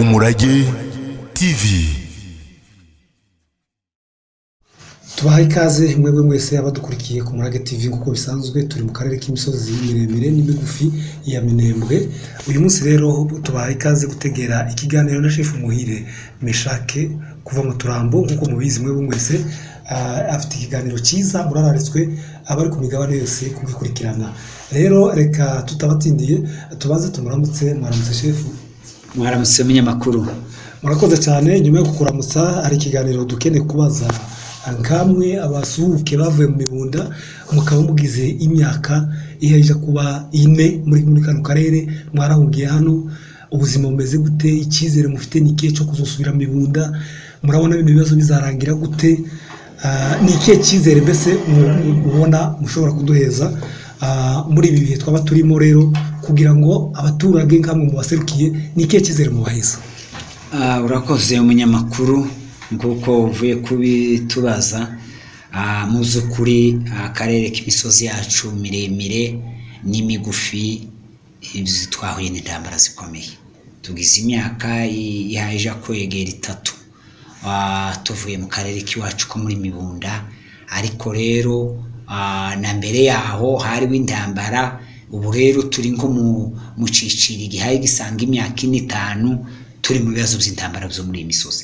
umurage tivi tubaha ikaze mwebwe mwese abadukurikiye ku murage tv nk'uko bisanzwe turi mu karere k'imisozi miremire n'imigufi ya minembwe uyu munsi rero tubaha ikaze gutegera ikiganiro na shefu muhire meshake kuva mu turambo nk'uko mubizi mwebwe mwese Ah, afite ikiganiro cyiza murararitswe abari ku migabane yose kugikurikirana rero reka tutabatindiye tubanze tumuramutse mwaramutse shefu mwaramutse munyamakuru murakoze cyane nyuma yo kukuramutsa hari ikiganiro dukeneye kubaza nkamwe abasuhuke bavuye mu mibunda mukaba mugize imyaka ihejya kuba ine muri muri kano karere mwarahungiye hano ubuzima bumeze gute icyizere mufite ni ikihe cyo kuzusubira mu mibunda murabona bino bibazo bizarangira gute Ah, ni ikihe cyizere mbese mu- mu- mubona mushobora kuduheza ah, muri ibi bihe twaba turimo rero kugira ngo abaturage nkamwe mubaserukiye ni ikihe cyizere mubaheza Ah, urakoze umunyamakuru nk'uko uvuye kubitubaza Ah, mu by'ukuri ah, akarere k'imisozi yacu miremire n'imigufi izi twahuye n'intambara zikomeye tugize imyaka i- ihaja kwegera itatu Ah, tuvuye mu karere k'iwacu ko muri mibunda ariko rero ah, na mbere yaho hariho intambara ubu rero turi nko mu mu ciciri gihaye gisanga imyaka ine itanu turi mu bibazo by'intambara byo muri iyi misozi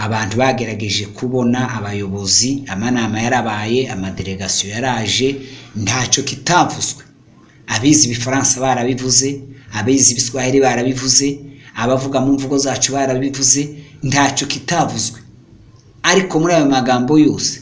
abantu bagerageje kubona abayobozi amanama yarabaye amadelegasiyo yaraje ntacyo kitavuzwe abizi ibifaransa barabivuze abizi ibiswahili barabivuze abavuga mu mvugo zacu barabivuze ntacyo kitavuzwe ariko muri ayo magambo yose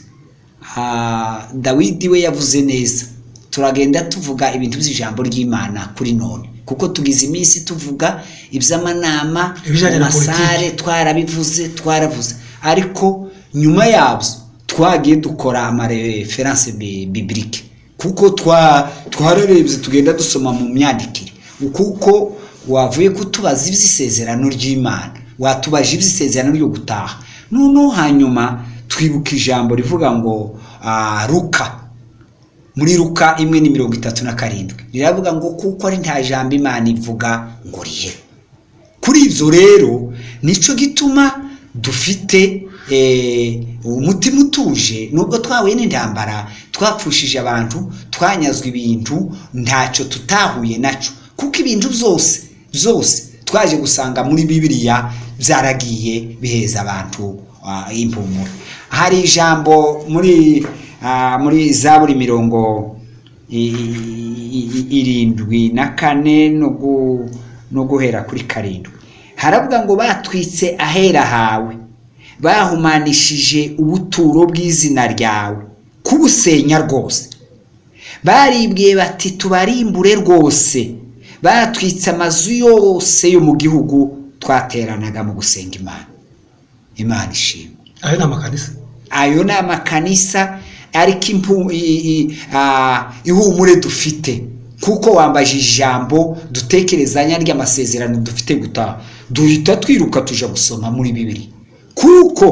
ah, dawidi we yavuze neza turagenda tuvuga ibintu by'ijambo ry'imana kuri none kuko tugize iminsi tuvuga iby'amanama Ibijanye na amasare, politiki. twarabivuze twaravuze ariko nyuma yabyo twagiye dukora amareferanse bi- bibilike kuko twa twararebye tugenda dusoma mu myandikire kuko wavuye kutubaza iby'isezerano ry'imana watubaje iby'isezerano ryo gutaha noneho hanyuma twibuka ijambo rivuga ngo ah, ruka muri ruka imwe ni mirongo itatu na karindwi riravuga ngo kuko ari nta jambo imana ivuga ngo rihe kuri ibyo rero nicyo gituma dufite eh, umutima utuje nubwo twahuye n'intambara twapfushije abantu twanyazwe ibintu ntacyo tutahuye nacyo kuko ibintu byose byose twaje gusanga muri bibiliya byaragiye biheza abantu ah, impumuro hari ijambo muri ah, muri zaburi mirongo i- i- irindwi na kane no gu- no guhera kuri karindwi haravuga ngo batwitse ahera hawe bahumanishije ubuturo bw'izina ryawe kubusenya rwose baribwiye bati tubarimbure rwose batwitse amazu yose yo mu gihugu twateranaga mu gusenga imana imana ishimwe ayo ni amakanisa ayo ni amakanisa ariko impu- i- i- ah, ihumure dufite kuko wambaje ijambo dutekerezanya ry'amasezerano dufite gutaha duhita twiruka tuja gusoma muri bibiri kuko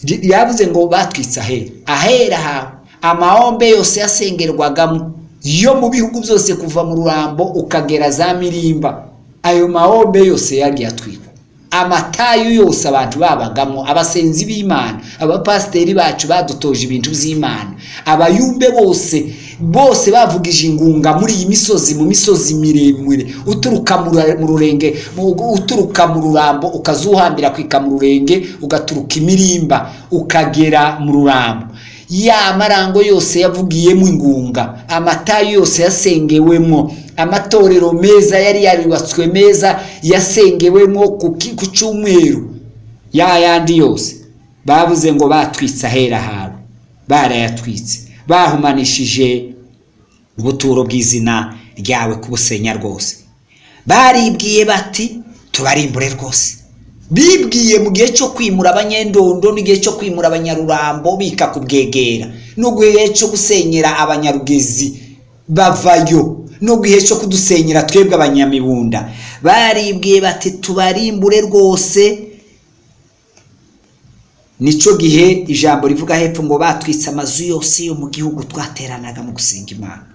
ry- ryavuze ngo batwitse ahera ahera hawe amahombe yose yasengerwagamo yo mu bihugu byose kuva mu rurambo ukagera za mirimba ayo mahombe yose yagiye atwikwa amatayu yose abantu babagamo abasenzi b'imana abapasiteri bacu badutoje ibintu by'imana abayumbe bose bose bavugije ingunga muri iyi misozi mu misozi miremire uturuka mu rura- mu rurenge mu- uturuka mu rurambo ukazuhambira kwika mu rurenge ugaturuka imirimba ukagera mu rurambo ya marango yose yavugiyemo ingunga amatayo yose yasengewemo amatorero meza yari yarubatswe meza yasengewemo ku ki- ku cyumweru ya yandi yose bavuze ngo batwitse ahera hawe barayatwitse bahumanishije ubuturo bw'izina ryawe kubusenya rwose baribwiye bati tubarimbure rwose bibwiye mu gihe cyo kwimura abanyendondo n'igihe cyo kwimura abanyarurambo bika kubwegera no gihe cyo gusenyera abanyarugezi bavayo no gihe cyo kudusenyera twebwe abanyamibunda baribwiye bati tubarimbure rwose nicyo gihe ijambo rivuga hepfo ngo batwitse amazu yose yo mu gihugu twateranaga mu gusenga imana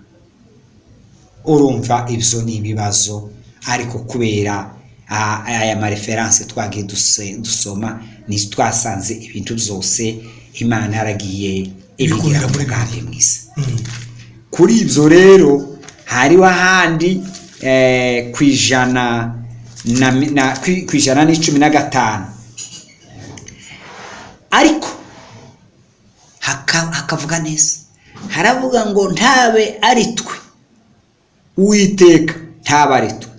urumva ibyo ni ibibazo ariko kubera aha- aya mareferanse twagiye duse- dusoma ni twasanze ibintu byose imana yaragiye ibigira Ibikurira muri umugambi mwiza Mm. kuri ibyo rero hariho ahandi eh, ku ijana na mi- na- ku- ku ijana n'icumi na gatanu ariko haka- hakavuga neza haravuga ngo ntabe ari twe uwiteka ntabe ari twe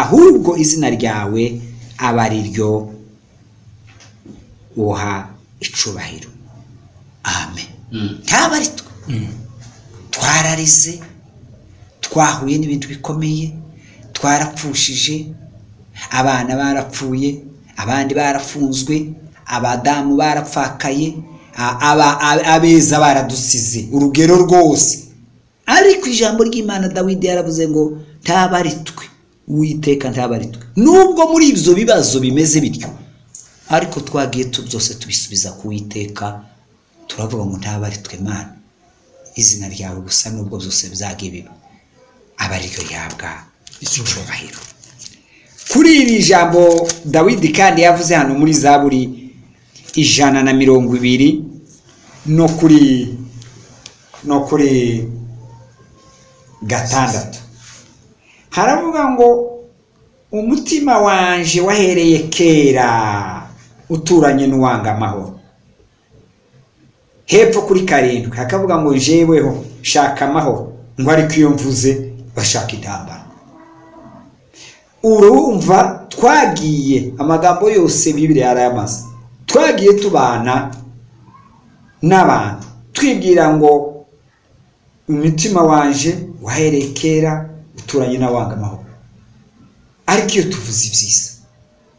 ahubwo izina ryawe aba ari ryo uha icubahiro amen ntabe ari twe twararize twahuye n'ibintu bikomeye twarapfushije abana barapfuye abandi barafunzwe abadamu barapfakaye a- aba- a- abeza baradusize urugero rwose ariko ijambo ry'imana dawidi yaravuze ngo ntaba ari twe uwiteka ntaba ari twe nubwo muri ibyo bibazo bimeze bityo ariko twagiye tu byose tubisubiza ku witeka turavuga ngo ntaba ari twe mana izina ryawe gusa nubwo byose bizaga biba aba ariryo yabwa icyubahiro kuri iri jambo dawidi kandi yavuze hano muri zaburi ijana na mirongo ibiri no kuri no kuri gatandatu haravuga ngo umutima wanje wahereye kera uturanye n'uwanga amahoro hepfo kuri karindwi hakavuga ngo jeweho shaka amahoro ngo ariko iyo mvuze bashaka intambara urumva twagiye amagambo yose bibiri yarayamaze twagiye tubana n'abantu twibwira ngo umutima wanje wahereye kera uturanye n'awanga amahoro ariko iyo tuvuze ibyiza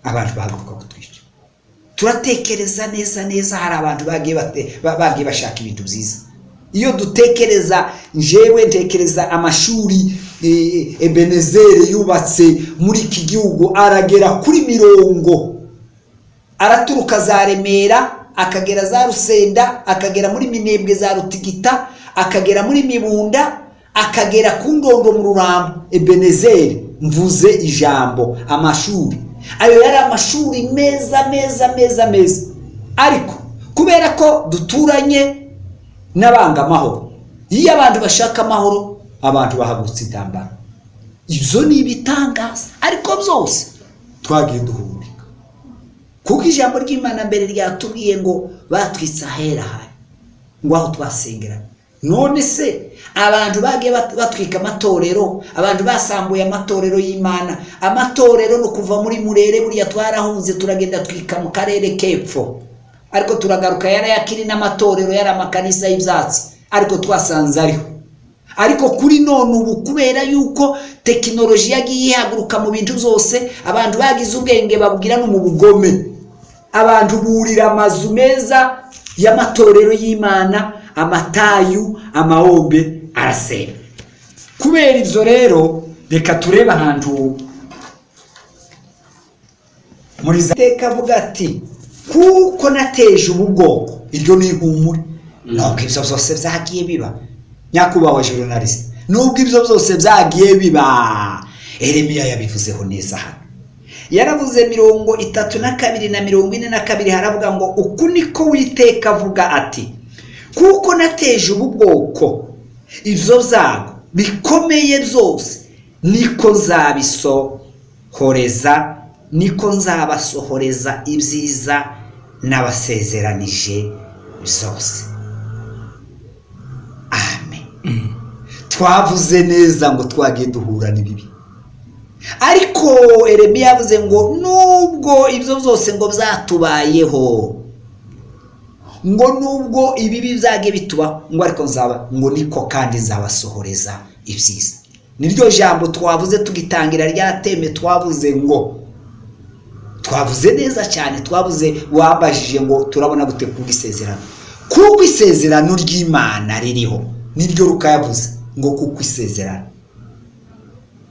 abantu bahaguruka kutwica turatekereza neza neza hari abantu bagiye bate- ba- bagiye bashaka ibintu byiza iyo dutekereza njewe ntekereza amashuri eh, ebenezeri yubatse muri iki gihugu aragera kuri mirongo araturuka za remera akagera za rusenda akagera muri minembwe za rutigita akagera muri mibunda akagera ku ndondo mu rurambo ebenezeri mvuze ijambo amashuri ayo yari amashuri meza meza meza meza ariko kubera ko duturanye n'abanga amahoro iyo abantu bashaka amahoro abantu bahagurutse intambara ibyo ni ibitangaza ariko byose twagiye duhumeka kuko ijambo ry'imana mbere ryatubwiye ngo batwitse ahera hari ngo aho twasengera none se abantu bagiye bat- batwika amatorero abantu basambuye amatorero y'imana amatorero ni ukuva muri murere buriya twarahunze turagenda twika mu karere k'epfo ariko turagaruka yarayakiri n'amatorero yari amakanisa y'ibyatsi ariko twasanze ariho ariko kuri none ubu kubera yuko tekinoloji yagiye ihaguruka mu bintu byose abantu bagize ubwenge babwira no mu bugome abantu burira amazu meza y'amatorero y'imana amatayu amahombe arasenga kubera ibyo rero reka turebe ahantu muri za teka avuga ati kuko nateje ubu bwoko iryo ni ihumure nubwo ibyo byose byagiye biba nyakubahwa journaliste nubwo ibyo byose byagiye biba eremiya yabivuzeho neza hano yaravuze mirongo itatu na kabiri na mirongo ine na kabiri haravuga ngo uku niko witeka avuga ati kuko nateje ubu bwoko ibyo byago bikomeye byose niko nzabisohoreza niko nzabasohoreza ibyiza n'abasezeranije byose amen twavuze neza ngo twagiye duhura n'ibibi ariko eremiya yavuze ngo nubwo ibyo byose ngo byatubayeho ngo nubwo ibibi byage bituba ngo ariko nzaba ngo niko kandi nzabasohoreza ibyiza niryo jambo twavuze tugitangira rya teme twavuze ngo twavuze neza cyane twavuze wabajije ngo turabona gute ku bw'isezerano kuko isezerano ry'imana ririho niryo rukayavuze ngo kuko isezerano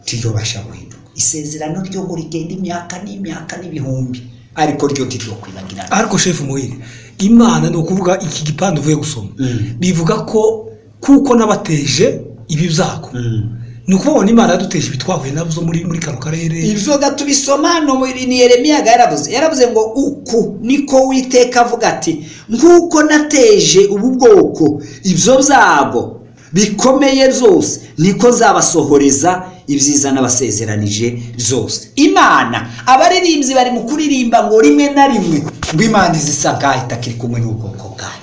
tiribasha guhinduka isezerano ryo ngo rigenda imyaka n'imyaka n'ibihumbi ariko ryo tiryo kwibagirana ariko shefu muhire imana ni ukuvuga iki gipande uvuye gusoma Mm. bivuga ko kuko nabateje ibi byago ni ukubona imana yaduteje ibitwahuye nabyo muri muri kano karere inzoga tubisoma hano muri- ni yeremiya yaravuze yaravuze ngo uku niko witeka avuga ati nk'uko nateje ubu bwoko ibyo byago bikomeye byose niko zabasohoreza ibyiza n'abasezeranije byose imana abaririmbyi bari mu kuririmba ngo rimwe na rimwe ngo imana izisa ngaho itakiri kumwe n'ubwoko bwayo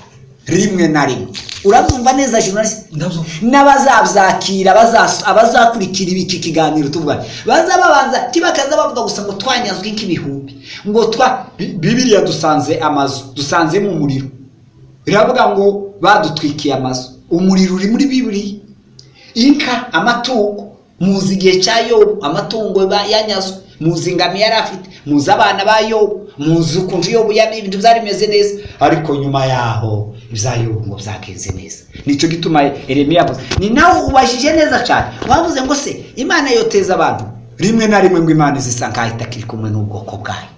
rimwe na rimwe urabyumva neza journalist ndabyo n'abazabyakira abaza- abazakurikira ibi- iki kiganiro tuvuga baza babanza tibakaza bavuga gusa ngo twanyazwe nk'ibihumbi ngo twa Bi- bibiliya dusanze amazu dusanzemo umuriro biravuga ngo badutwikiye amazu umuriro uri muri bibiliya inka amatungo muzi igihe cya yobu amatungo ba- yanyazwe muzi ingamiya yari afite muzi abana ba yobu muzi ukuntu yobu yari ibintu byari bimeze neza ariko nyuma yaho ibya yobu ngo byagenze neza nicyo gituma eremiya avuze ni nawe ubajije neza cyane wavuze ngo se imana yoteza abantu rimwe na rimwe ngo imana izisa nkaho itakiri kumwe n'ubwoko bwayo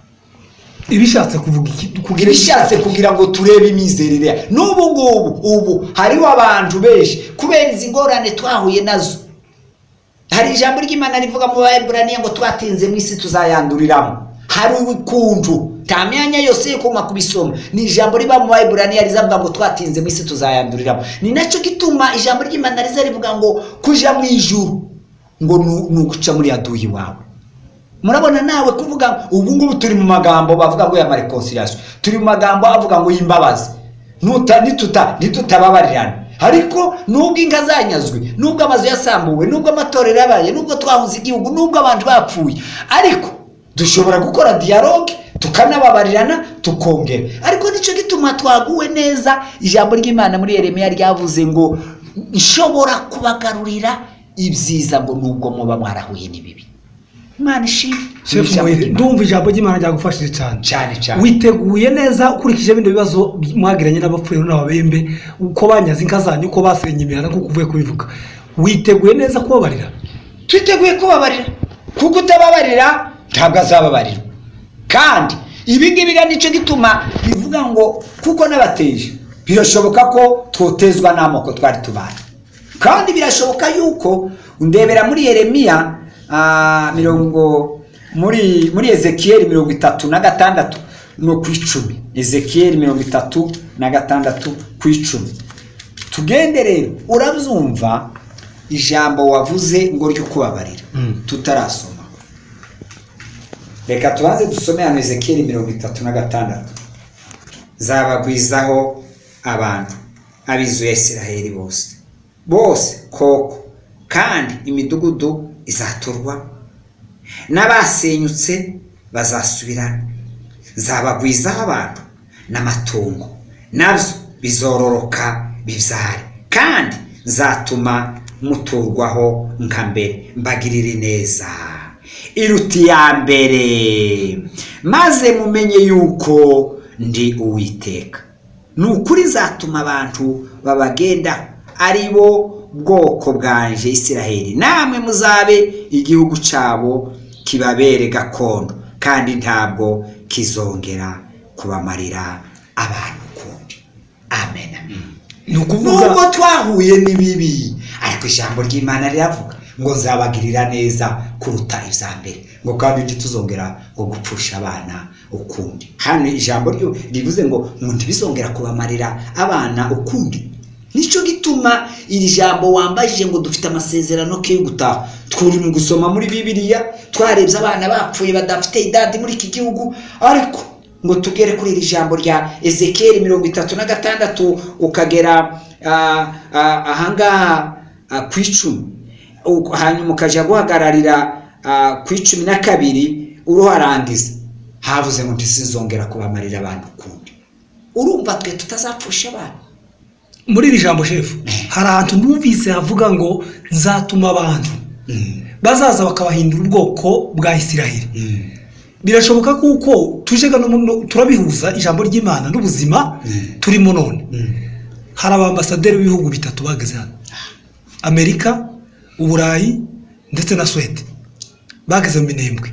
ibishatse kuvuga iki kugira ibishatse kugira ngo turebe imizerere ya- n'ubu ngubu ubu hariho abantu benshi kubera izi ngorane twahuye nazo hari ijambo ry'imana rivuga mu baheburaniya ngo twatinze mu isi tuzayanduriramo hari ubukunju nta myanya yose yo kuma kubisoma ni ijambo riba mu baheburaniya rizavuga ngo twatinze mu isi tuzayanduriramo ni nacyo gituma ijambo ry'imana riza rivuga ngo kuja mu ijuru ngo nu- ni uguca muri yaduyi wawe murabona nawe kuvuga ubu ngubu turi mu magambo bavuga ngo ya reconciliation turi mu magambo avuga ngo y'imbabazi Nuta- nituta- nitutababarirana ariko nubwo inka zanyazwe nubwo amazu yasambuwe nubwo amatorero yabaye nubwo twahuze igihugu nubwo abantu bapfuye ariko dushobora gukora dialogue tukanababarirana tukongera ariko nicyo gituma twaguwe neza ijambo ry'imana muri yeremiya ryavuze ngo nshobora kubagarurira ibyiza ngo nubwo muba mwarahuye n'ibibi imana ishimwe shefu Ijambo Muhire, ry'Imana. ndumva ijambo ry'imana ryagufashije cyane cyane cyane witeguye neza ukurikije bino bibazo mwagiranye n'abapfuye n'ababembe uko banyaze inka zanyu uko basenye imihanda nk'uko uvuye kubivuga witeguye neza kubabarira twiteguye kubabarira kuko utababarira ntabwo azababarirwa kandi ibi ngibi ga nicyo gituma bivuga ngo kuko n'abateje birashoboka ko twotezwa n'amoko twari tubaye kandi birashoboka yuko ndebera muri yeremiya ah, mirongo muri muri ezekiyeli mirongo itatu na gatandatu no ku icumi ezekiyeli mirongo itatu na gatandatu ku icumi tugende rero urabyumva ijambo wavuze ngo ryo kubabarira Mm. tutarasoma reka tubanze dusome hano ezekiyeli mirongo itatu na gatandatu zabagwizaho abantu ab'inzu ya isiraheli bose bose koko kandi imidugudu izaturwa n'abasenyutse bazasubirana zabagwizaho abantu n'amatungo nabyo bizororoka bibyare kandi nzatuma muturwaho nka mbere mbagirire neza iruta iya mbere maze mumenye yuko ndi uwiteka ni ukuri nzatuma abantu babagenda ari bo bwoko bwanje isiraheli namwe muzabe igihugu cyabo kibabere gakondo kandi ntabwo kizongera kubamarira abantu ukundi amen ni nubwo ukuvuga twahuye n'ibibi ariko ijambo ry'imana riravuga ngo nzabagirira neza kuruta ibya mbere ngo kandi ntituzongera ngo gupfusha abana ukundi hano ijambo ryo rivuze ngo ngo ntibizongera kubamarira abana ukundi nicyo gituma iri jambo wambajije ngo dufite amasezerano ko yo gutaha twuri mu gusoma muri bibiliya twarebye abana bapfuye badafite idadi muri iki gihugu ariko ngo tugere kuri iri jambo rya ezekiyeli mirongo itatu na gatandatu ukagera ah, ah, ahangaha ah, ku icumi Uko- hanyuma ukajya guhagararira ah, ku icumi na kabiri uruharangiza havuze ngo ntizizongera kubamarira abantu ukundi urumva twe tutazapfusha abantu muri iri jambo shefu hari ahantu numvise havuga ngo nzatuma abantu bazaza bakabahindura ubwoko bwa isiraheli birashoboka kuko tuje gano muno- turabihuza ijambo ry'imana n'ubuzima Mm. turimo none hari abambasaderi b'ibihugu bitatu bageze hano amerika uburayi ndetse na swede bageze mu minembwe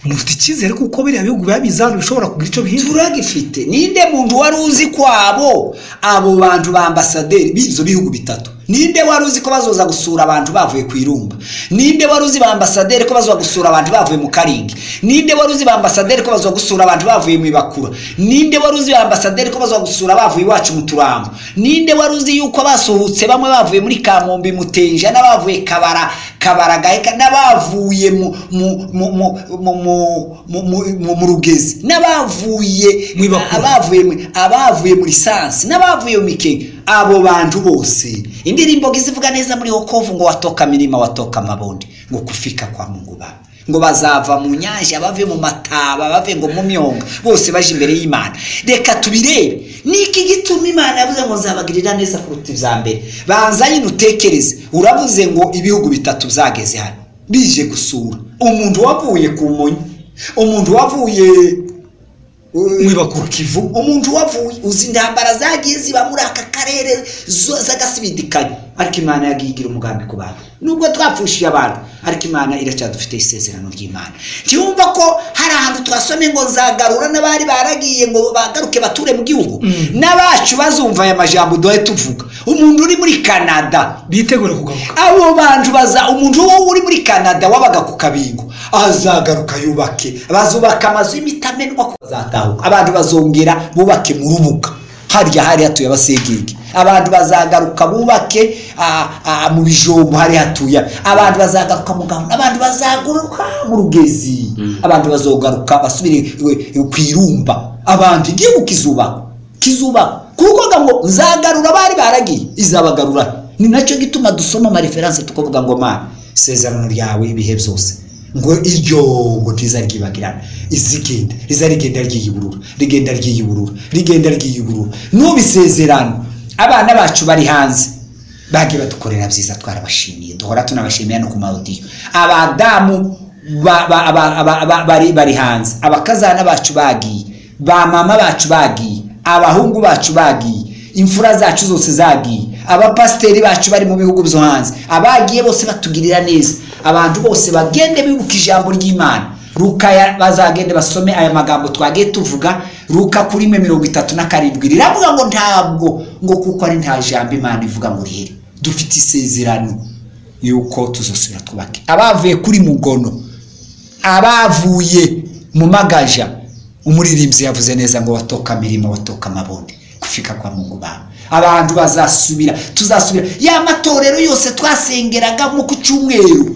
mufite icyizere kuko biriya bihugu biba bizana bishobora kugira icyo bihindura turagifite ninde muntu wari uzi kwabo abo bantu ba ambasaderi b'ibyo bihugu bitatu ninde wari uzi ko bazoza gusura abantu bavuye ku irumba ninde wari uzi ba ambasaderi ko bazoza gusura abantu bavuye mu karingi ninde wari uzi ba ambasaderi ko bazoza gusura abantu bavuye mu ibakura ninde wari uzi ba ambasaderi ko bazoza gusura bavuye iwacu mu turambo ninde wari uzi yuko basuhutse bamwe bavuye muri kamombe mutenja n'abavuye kabara kabara gaheka n'abavuye mu mu mu mu mu mu- mu- mu- mu rugezi n'abavuye Mu ibakura. abavuye mu- abavuye muri sansi n'abavuye mu mikenge abo bantu bose indirimbo ngizivuga neza muri hokovu ngo watoka mirima watoka mabondi ngo kufika kwa mungu baba ngo bazava mu nyanja bave mu mataba bave ngo mu myonga bose baje imbere y'imana reka tubirebe niki gituma imana yavuze ngo nzabagirira neza kuruta ibya mbere banza nyine utekereze uravuze ngo ibihugu bitatu byageze hano bije gusura umuntu wavuye ku munyi umuntu wavuye ibakuru. ku kivu umuntu wavuye uzi intambara zagiye ziba muri aka karere zo- zagasibidikanya ariko imana yagiye igira umugambi ku bantu nubwo twapfushije abantu ariko imana iracyadufite isezerano ry'imana ntiyumva ko hari ahantu twasomye ngo nzagarura n'abari baragiye ngo bagaruke bature mu gihugu n'abacu bazumva aya majambo duhe tuvuga umuntu uri muri canada bitegure kugaruka abo bantu baza umuntu wo uri muri canada wabaga ku kabingo azagaruka yubake bazubaka amazu y'imitamenwa ko bazatahuka abantu bazongera bubake mu rubuga harya hari hatuye abasegege abantu bazagaruka bubake ah, ah, mu bijombo hari hatuye abantu bazagaruka mu gahunda abantu bazagaruka mu rugezi abantu bazogaruka basubire iwe- iwe- ku irumba abantu igihugu kizubakwa kizubakwa kuko ngo nzagarura abari baragiye izabagarura ni nacyo gituma dusoma amareferanse tukavuga ngo mana isezerano ryawe ibihe byose ngo iryo ngo ntizaryibagirana izigenda riza rigenda ryiyuburura rigenda ryiyuburura rigenda ryiyuburura n'ubisezerano abana bacu bari hanze bagiye badukorera byiza twarabashimiye duhora tunabashimira no ku mawudiyo abadamu ba- ba- aba- aba- aba- bari- bari hanze abakazana bacu bagiye ba mama bacu bagiye abahungu bacu bagiye imfura zacu zose zagiye abapasiteri bacu bari mu bihugu byo hanze abagiye bose batugirira neza abantu bose bagende bibuka ijambo ry'imana luka ya- bazagende basome aya magambo twagiye tuvuga luka kuri imwe mirongo itatu na karindwi riravuga ngo ntabwo ngo kuko ari nta jambo imana ivuga ngo rire dufite isezerano yuko tuzosubira twubake abavuye kuri mugono abavuye mu magaja umuririmbyi yavuze neza ngo watoka mirimo watoka amabonde gufika kwa mungu baba abantu bazasubira tuzasubira ya matorero yose twasengeraga nko ku cyumweru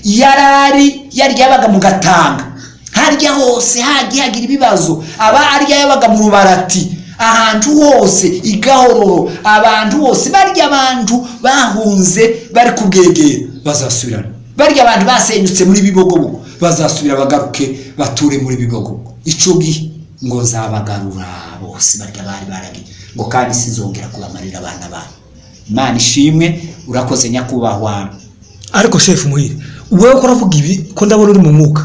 yarari yari yabaga mu gatanga harya hose hagiye hagira ibibazo aba arya yabaga mu rubarati ahantu hose igahororo abantu bose barya abantu bahunze bari kubwegera bazasubirana barya abantu basenyutse muri bibogobogo bazasubira bagaruke bature muri bibogobogo icyo gihe ngo nzabagarura bose barya bari baragiye ngo kandi sinzongera kubamarira abana babo imana ishimwe urakoze nyakubahwa ariko shefu muhire wowe ko uravuga ibi ko ndabona uri mu mwuka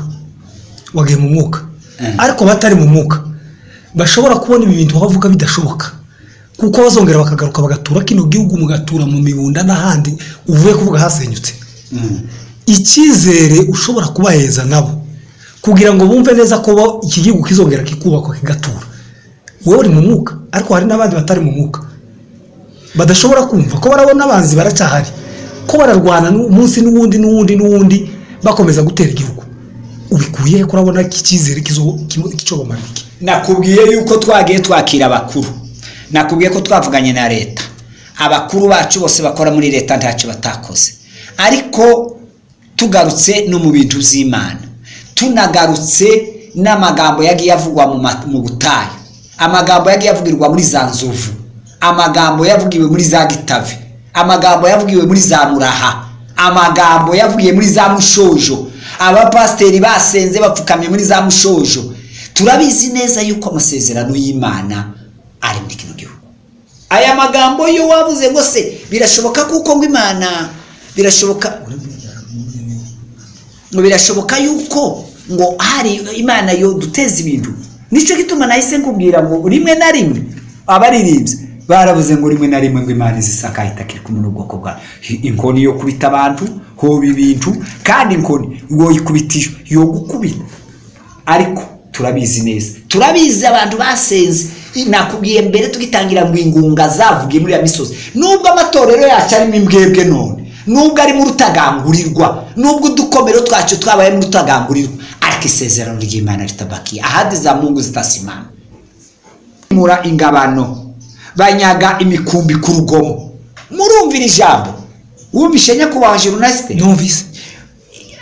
wagiye mu mwuka Eh. ariko abatari mu mwuka bashobora kubona ibi bintu bavuga bidashoboka kuko bazongera bakagaruka bagatura kino gihugu mugatura mu mibunda n'ahandi uvuye kuvuga hasenyutse Mm. icyizere ushobora kubaheza nabo kugira ngo bumve neza ko bo iki gihugu kizongera kikubakwa kigatura wowe uri mu mwuka ariko hari n'abandi batari mu mwuka badashobora kumva ko barabona abanzi baracyahari ko bararwana umunsi n'uwundi n'uwundi n'uwundi bakomeza gutera igihugu ubikuye he ko urabona iki cyizere kizo- ki- kicobamara iki nakubwiye yuko twagiye twakira abakuru nakubwiye ko twavuganye na leta abakuru bacu bose bakora muri leta ntacyo batakoze ariko tugarutse no mu bintu by'imana tunagarutse n'amagambo yagiye avugwa mu ma- mu butayu amagambo yagiye avugirwa muri za nzovu amagambo yavugiwe muri za gitavi amagambo yavugiwe muri za muraha amagambo yavuye muri za mushojo abapasiteri basenze bapfukamye muri za mushojo turabizi neza yuko amasezerano y'imana ari muri kino gihugu aya magambo yo wabuze ngo se birashoboka kuko ngo imana birashoboka ngo birashoboka yuko ngo hari imana yo duteza ibintu nicyo gituma nahise nkubwira ngo rimwe na rimwe abaririmbyi baravuze ngo rimwe na rimwe ngo imana izisakaye itakiri kumwe n'ubwoko bwa inkoni yo kubita abantu hoba ibintu kandi inkoni ngo ikubitishwe yo gukubita ariko turabizi neza turabizi abantu basenze nakubwiye mbere tugitangira ngo ingunga zavugiye muri ya misozi nubwo amatorero yacu arimo imbwebwe none nubwo arimo urutagangurirwa nubwo udukomero twacu twabayemo urutagangurirwa ariko isezerano ry'imana ritabakiye ahandi za mungu zitasimana mura ingabano banyaga imikumbi ku rugomo murumvira ijambo wumvishe nyakubahwa jenoside numvise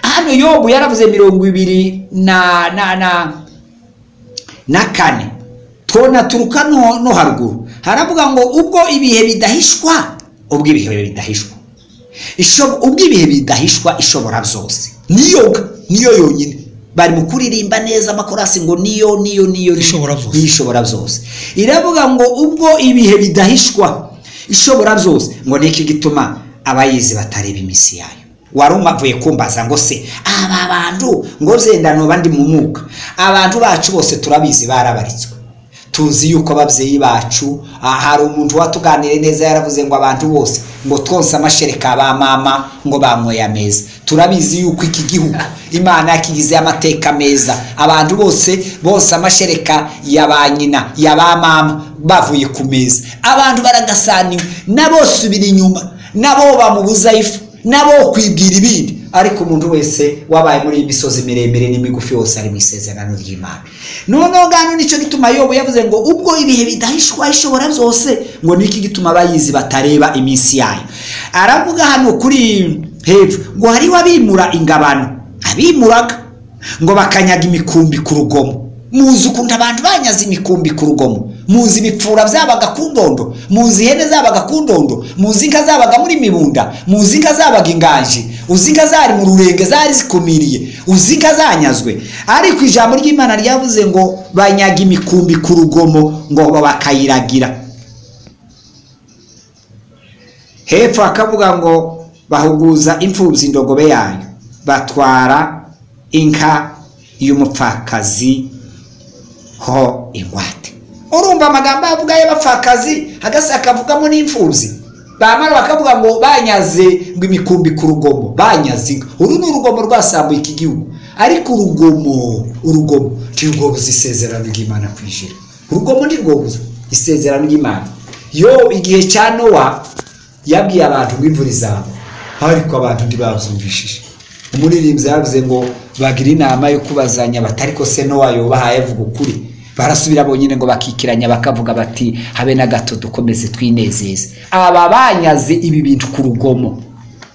hano yobu yaravuze mirongo ibiri na na na na kane twona turuka no, no haruguru haravuga ngo ubwo ibihe bidahishwa ubwo ibihe bidahishwa Isho- ubwo ibihe bidahishwa ishobora zose niyo ga- niyo yonyine bari mu kuririmba neza amakorasi ngo niyo niyo niyo niyo. Ishobora byose. Niyo ishobora byose iravuga ngo ubwo ibihe bidahishwa ishobora byose ngo niki gituma abayizi batareba iminsi yayo wari umavuye kumbaza ngo se aba bantu ngo zenda nuba ndi mu mwuka abantu bacu bose turabizi barabaritswe tuzi yuko ababyeyi bacu ah, hari umuntu watuganire neza yaravuze ngo abantu bose ngo twonse amashereka ba mama ngo banyoye ameza turabizi yuko iki gihugu imana yakigize amateka meza abantu bose bose amashereka ya ba nyina ya ba mama bavuye ku meza abantu baragasaniwe na bose ubiri inyuma nabo bamubuza ifu nabo kwibwira ibindi ariko umuntu wese wabaye muri iyi misozi miremire n'imigufi yose ari mu isezerano ry'imana noneho ngano nicyo gituma yobu yavuze ngo ubwo ibihe bidahishwa ishobora byose ngo niki gituma abayizi batareba iminsi yayo aravuga hano kuri hepfo ngo hariho abimura ingabano abimuraga ngo bakanyaga imikumbi ku rugomo muzi ukuntu abantu banyaze imikumbi ku rugomo muzi ibipfura byabaga ku ndondo muzi ihene zabaga ku ndondo muzi inka zabaga muri mibunda muzi inka zabaga inganji uzi inka zari mu rurenge zari zikumiriye uzi inka zanyazwe ariko ijambo ry'imana ryavuze ngo banyaga imikumbi ku rugomo ngo bakayiragira hepfo hakavuga ngo bahuguza imfubyi indogobe yayo batwara inka y'umupfakazi ho ingwate urumva amagambo avuga y'abapfakazi hagasi akavugamo n'imfubyi bamara bakavuga ngo banyaze ngo imikumbi ku rugomo banyaze inka uru ni urugomo rwasambuye iki gihugu ariko urugomo urugomo ntirwobuze isezerano ry'imana kwinjira urugomo ntirwobuze isezerano ry'imana yo igihe cya nowa yabwiye abantu ngo imvura izaba ariko abantu ntibabyumvishije umuririmbyi yavuze ngo bagire inama yo kubazanya bati ariko se nowa yubahaye avuga ukuri barasubira bonyine ngo bakikiranya bakavuga bati habe na gato dukomeze twinezeze aba banyaze ibi bintu ku rugomo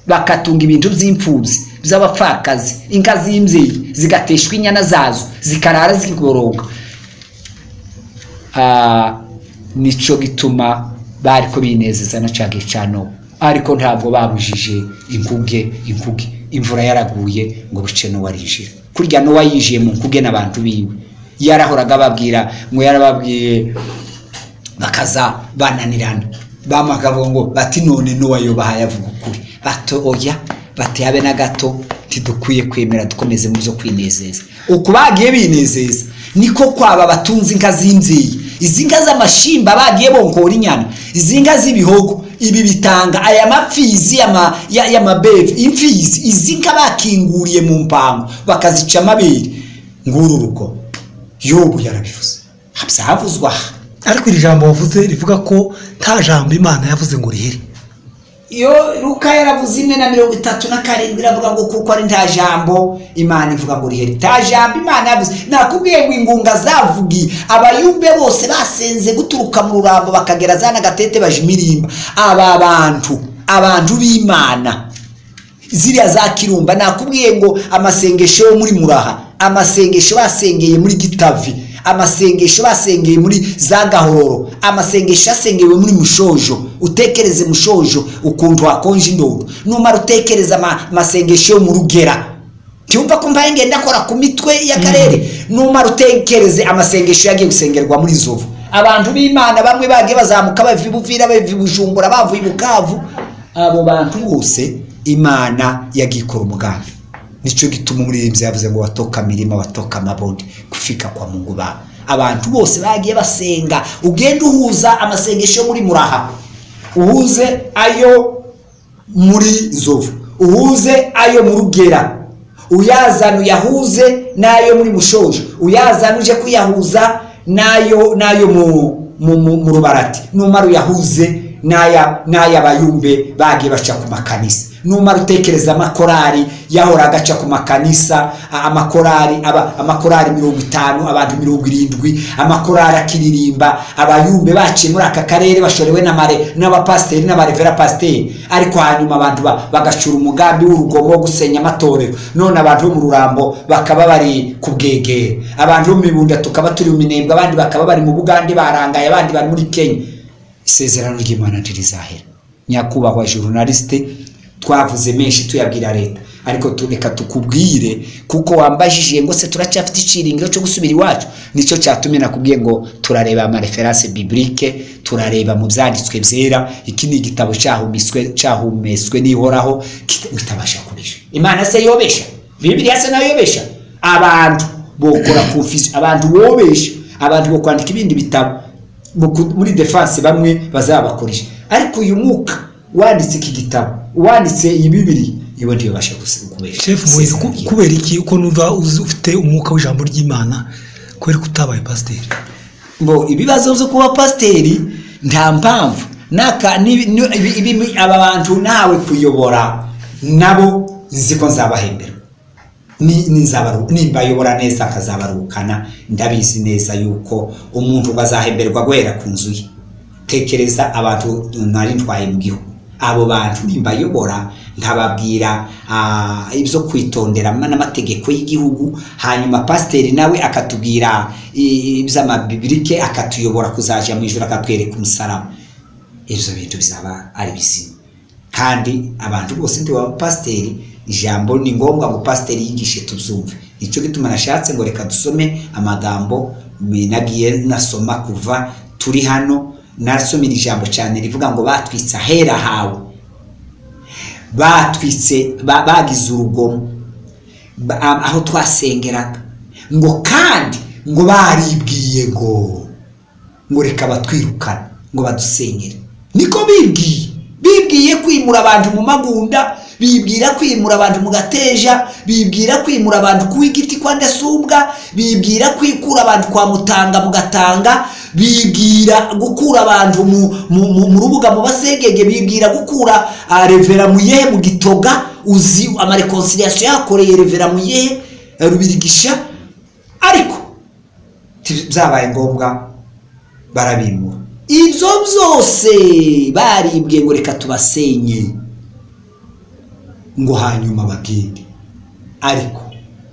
bakatunga ibintu by'imfubyi by'abapfakazi inka z'imbyeyi zigateshwa inyana zazo zikarara zigoroga Ah, nicyo gituma bari ko binezeza na cya gihe cya nowa ariko ntabwo babujije inkuge inkuge imvura yaraguye ngo buce nowa arinjira kurya nowa yinjiye mu nkuge n'abantu biwe yarahoraga ababwira ngo yarababwiye bakaza bananirana bamagabo ngo bati none nowa yubaha yavuga ukuri bato oya bati habe na gato ntidukwiye kwemera dukomeze mu byo kwinezeza uku bagiye binezeza niko kwaba batunze inka z'imbyeyi izi nka z'amashimba bagiye bonkora inyana izi nka z'ibihogo ibi bitanga aya mapfizi y'ama- ya- y'amabebi imfizi izi nka bakinguriye mu mpango bakazica amabere nguru rugo yobu yarabivuze byavuzwe aha ariko iri jambo wavuze rivuga ko nta jambo imana yavuze ngo rihere iyo ruka yaravuze imwe na mirongo itatu na karindwi iravuga ngo kuko ari nta jambo imana ivuga ngo rihere nta jambo imana yavuze nakubwiye ngo ingunga zavugiye abayumbe bose basenze guturuka mu rurambo bakagera za n'agatete baje imirimba aba bantu abantu b'imana ziriya za kirumba nakubwiye ngo amasengesho yo muri muraha amasengesho basengeye muri gitavi amasengesho basengeye muri za gahoro amasengesho yasengewe muri mushojo utekereze mushojo ukuntu hakonje indodo numara utekereza ama- amasengesho yo mu rugera ntiwumva ko mbaye ngenda akora ku mitwe y'akarere numara utekereze amasengesho yagiye gusengerwa muri zovu abantu b'imana bamwe bagiye bazamuka bava i buvira bava i bujumbura bavuye i bukavu abo bantu bose imana yagiye ikora umugambi nicyo gituma umuririmbyi yavuze ngo watoka mirima watoka amabodi kufika kwa mungu bawe abantu bose bagiye basenga ugenda uhuza amasengesho yo muri muraha uhuze ayo muri nzovu uhuze ayo mu rugera uyazana uyahuze n'ayo muri mushojo uyazana uje kuyahuza n'ayo n'ayo mu rubarati numara uyahuze n'aya bayumbe bagiye baca ku makanisa numara utekereza amakorari yahora agaca ku makanisa amakorari amakorari mirongo itanu abantu mirongo irindwi amakorari akiririmba abayumbe baciye muri aka karere bashorewe n'abapasiteri n'abarevera pasiteri ariko hanyuma abantu bagacura umugambi w'urugomo wo gusenya amatorero none abantu bo mu rurambo bakaba bari ku bwegere abantu bo mu mibunda tukaba turi mu minembwe abandi bakaba bari mu bugande barangaye abandi bari muri kenya isezerano ry'imana ntirizahera nyakubahwa journaliste twavuze menshi tuyabwira leta ariko tureka tukubwire kuko wambajije ngo se turacyafite iciringiro cyo gusubira iwacu nicyo cyatumye nakubwiye ngo turareba amareferanse biburike turareba mu byanditswe byera iki ni igitabo cyahumetswe n'ihoraho kitabasha kubesha imana se yobesha bibiriya se nayo yobesha abantu bokora konfuzi abantu bobesha abantu bo kwandika ibindi bitabo muri defanse bamwe bazabakoresha ariko uyu mwuka wanditse iki gitabo wanditse iyi bibiri niba ntibabasha kubesha kubera iki uko numva ufite umwuka w'ijambo ry'imana kubera ko utabaye pasiteri ngo ibibazo byo kuba pasiteri nta mpamvu aba bantu nawe kuyobora nabo nzi ko nzabahembera nimbayobora neza akazabarukana ndabizi neza yuko umuntu bazahemberwa guhera ku nzu ye tekereza abantu nari ntwaye mu gihugu abo bantu nimbayobora nkababwira ibyo kwitondera n'amategeko y'igihugu hanyuma pasiteri nawe akatubwira iby'amabibirike akatuyobora kuzajya mu ijoro akatwereka umusaraba ibyo bintu bizaba ari bizima kandi abantu bose ntibaba pasiteri ijambo ni ngombwa ngo pasiteri yigishe tubyumve nicyo gituma nashatse ngo reka dusome amagambo nagiye nasoma kuva turi hano nasomera ijambo cyane rivuga ngo batwitse ahera hawe batwitse bagize urugomo aho twasengeraga ngo kandi ngo baribwiye ngo ngo reka batwirukane ngo badusengere niko bibwiye bibwiye kwimura abantu mu magunda bibwira kwimura abantu mu gateja bibwira kwimura abantu kuba igiti kwa ndasumbwa bibwira kwikura abantu kwa mutanga mu gatanga bibwira gukura abantu mu rubuga mu basegege bibwira gukura revera mu yehe mu gitoga uzi amarekonsiliyasiyo yakoreye revera mu yehe rubirigisha ariko byabaye ngombwa barabimura ibyo byose baribwiye ngo reka tubasenye ngo hanyuma bagende ariko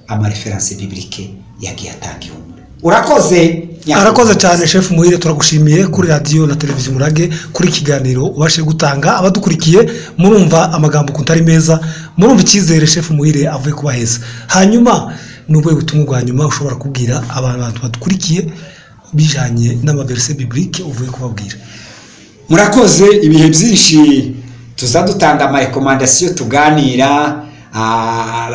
amareferanse biburike yagiye atanga ihumure urakoze arakoze cyane shefu muhire turagushimiye kuri radiyo na televiziyo umurage kuri ikiganiro ubashe gutanga abadukurikiye murumva amagambo ukuntu ari meza murumva icyizere shefu muhire avuye kubaheza hanyuma ni ubuhe butumwa bwa nyuma ushobora kubwira abantu badukurikiye bijyanye n'amaverise biburike uvuye kubabwira murakoze ibihe byinshi tuza dutanga amarekomandasiyo tuganira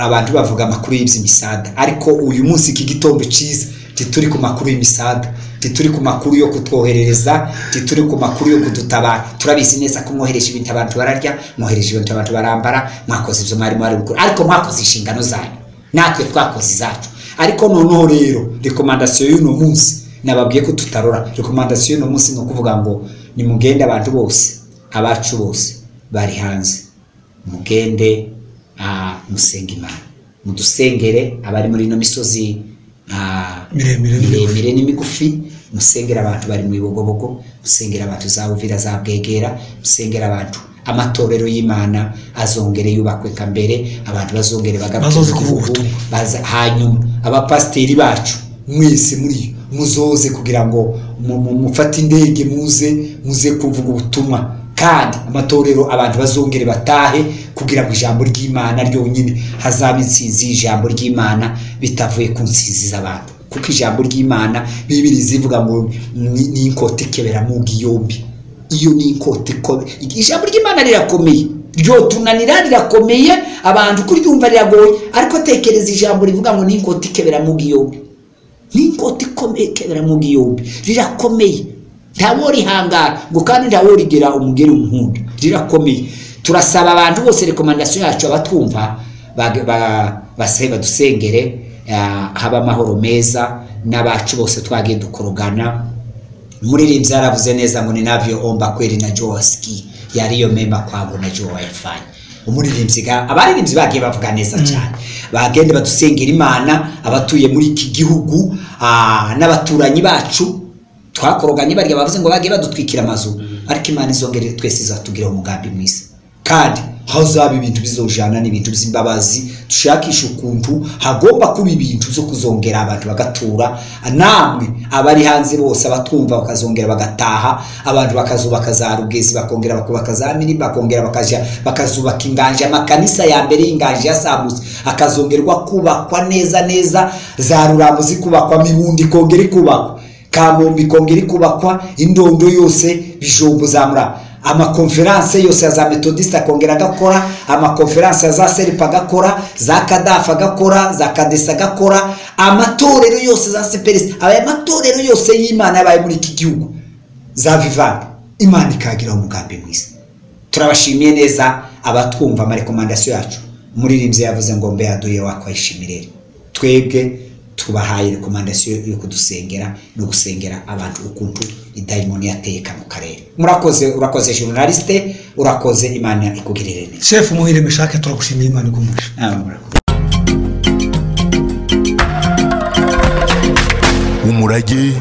abantu bavuga amakuru y'iby'imisada ariko uyu munsi iki gitondo cyiza tituri ku makuru y'imisada tituri ku makuru yo kutwoherereza tituri ku makuru yo kudutabara turabizi neza ko mwohereje ibintu abantu bararya mwohereje ibintu abantu barambara mwakoze ibyo mwarimu ari gukora ariko mwakoze inshingano zanyu natwe twakoze izacu ariko noneho rero rekomandasiyo y'uno munsi nababwiye ko tutarora rekomandasiyo y'uno munsi ni ukuvuga ngo nimugende abantu bose abacu bose bari hanze mugende musenge imana mudusengere abari muri ino misozi miremire n'imigufi musengera abantu bari mu bibogobogo musengera abantu za uvira za bwegera musengera abantu amatorero y'imana azongere yubakwe nka mbere abantu bazongere bagaruke mu gihugu hanyuma abapasiteri bacu mwese muri muzoze kugira ngo mufate indege muze muze kuvuga ubutumwa kandi amatorero abantu bazongere batahe kugira ngo ijambo ry'imana ryonyine hazaba insinzi y'ijambo ry'imana bitavuye ku nsinzi z'abantu kuko ijambo ry'imana bibiri zivuga ngo ni inkota ikebera mu bwiyombi iyo ni inkota ikomeye ijambo ry'imana rirakomeye ryotunanira rirakomeye abantu kuryumva riragoye ariko tekereza ijambo rivuga ngo ni inkota ikebera mu bwiyombi ni inkota ikomeye ikebera mu bwiyombi rirakomeye ntawo rihangara ngo kandi ntawo rigera umugeri umuhunda rirakomeye turasaba abantu bose rekomandasiyo yacu abatwumva base badusengere ah, haba amahoro meza n'abacu bose twagiye dukorogana muriri byaravuze neza ngo ninavyoomba kweli najua wasikii yaliyo mema kwangu najua wayafanya umuririmvyiga abaririmbyi bagiye bavuga neza cyane bagende badusengera imana abatuye muri iki gihugu ah, n'abaturanyi bacu twakoroganye barya bavuze ngo bagiye badutwikira amazu ariko imana izongere twese izatubwira umugambi mwiza kandi hazaba ibintu bizojana n'ibintu by'imbabazi dushakisha ukuntu hagomba kuba ibintu byo kuzongera abantu bagatura namwe abari hanze bose abatwumva bakazongera bagataha abantu bakazubaka za rugezi bakongera bakubaka za minini bakongera bakaja bakazubaka inganja amakanisa ya mbere y'inganja ya samusi akazongerwa kubakwa neza neza za ruramuzi kubakwa mibundi ikongera ikubakwa kamombi ikongera ikubakwa indondo yose bijombo zamura amakonferanse yose ya za metodiste akongera agakora amakonferanse ya za seripa agakora za kadafa agakora za kadesa agakora amatorero yose za seperesi aya matorero yose y'imana yabaye muri iki gihugu za vivani imana ikagira umugambi mwiza turabashimiye neza abatwumva amarekomandasiyo yacu umuririmbyi yavuze ngo mbe yaduye wakwahishimirere twebwe tubahaye rekomandasiyo yo kudusengera no gusengera abantu ukuntu idayimoni yateye kano karere murakoze urakoze journaliste urakoze imana ikugirire neza shefu muhire mishake turagushimiye imana igumuje Ah, murakoze Umurage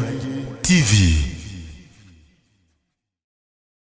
TV